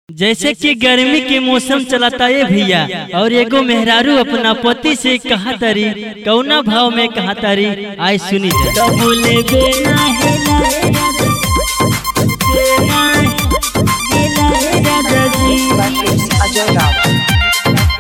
जैसे कि गर्मी के मौसम चलता है भैया और एगो मेहरारू अपना पति से कहा तारी कौना भाव में कहा तारी आय सुनी जा बोले बेना है लाए राजा बेना है लाए राजा जी अजय राव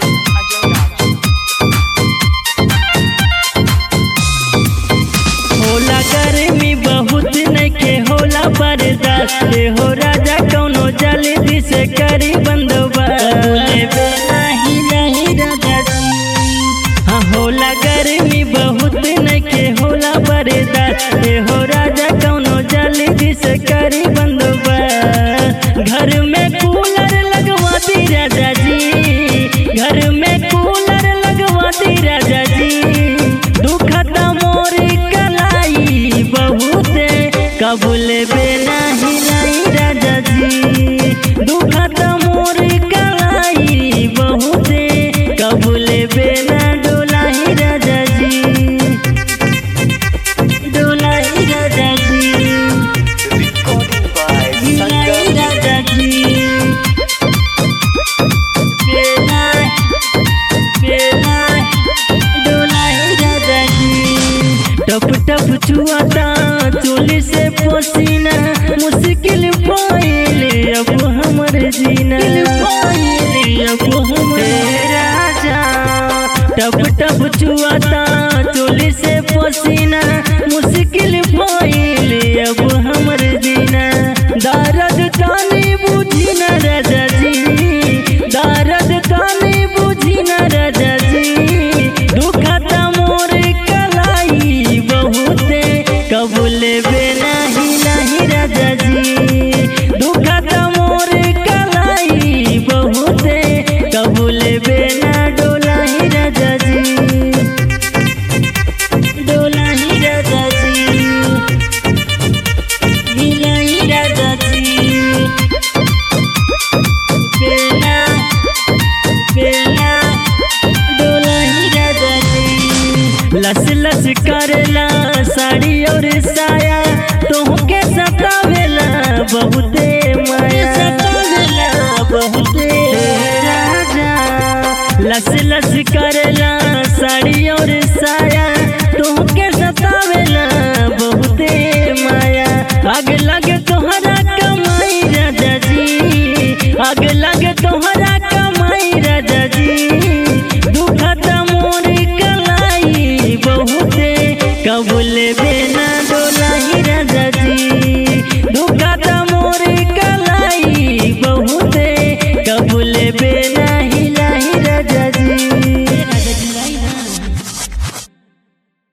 होला गर्मी बहुत नइखे होला बर्दाश्त ए हो राजा कौनो जल्दी से करी बंदोबस्त बोले बेना ही लाए राजा जी हाँ होला गर्मी बहुत नइखे होला बर्दाश्त ए हो राजा कौनो जल्दी से करी बंदोबस्त घर में कूलर लगवा दी राजा जी घर में कूलर लगवा दी राजा जी दुखता मोर कलाई बहुते कबूल बेना हिलाई राजा जी दुखता मोर कलाई बहुते कबूल बेना डोलाई राजा जी डोलाई राजा जी recording by हिलाई Sanjay राजा जी बेना बेना डोलाई राजा जी टप टप छुआता चोली से पसीना मुश्किल पाइले अब हमर जीना पाइले अब हमर हे राजा टप टप छुआता चोली से पसीना मुश्किल पाइले अब हमर जीना दर्द तानी बुझी न राजा जी दर्द तानी बुझी न राजा जी दुखता मोर कलाई बहुते कबूल बेना ही नहीं राजा जी दुखता मोर कलाई बहुते कबूल बेना डोला ही राजा जी डोलाई राजा जी हिलाई राजा जी बेना बेना डोलाई राजा जी लस लस करेला साड़ी और साया तोहके सतावेला बहुते माया सतावेला बहुते राजा लस लस करेला साड़ी और साया तोहके सतावेला बहुते माया आग लगे तोहरा कमाई राजा जी आग लगे